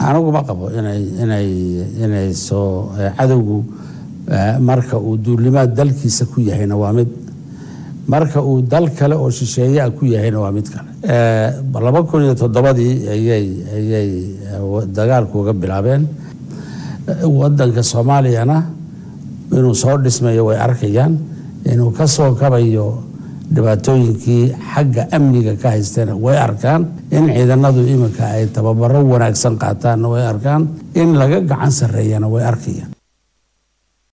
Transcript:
aniguma qabo inay inay inay soo cadowgu marka uu duulimaad dalkiisa ku yahayna waa mid marka uu dal kale oo shisheeyaa ku yahayna waa mid kale laba kun iyo toddobadii ayay ayay dagaalku uga bilaabeen wadanka soomaaliyana inuu soo dhismayo way arkayaan inuu ka soo kabayo dhibaatooyinkii xagga amniga ka haysteena way arkaan in ciidanadu iminka ay tababaro wanaagsan qaataanna way arkaan in laga gacan sarreeyana way arkayaan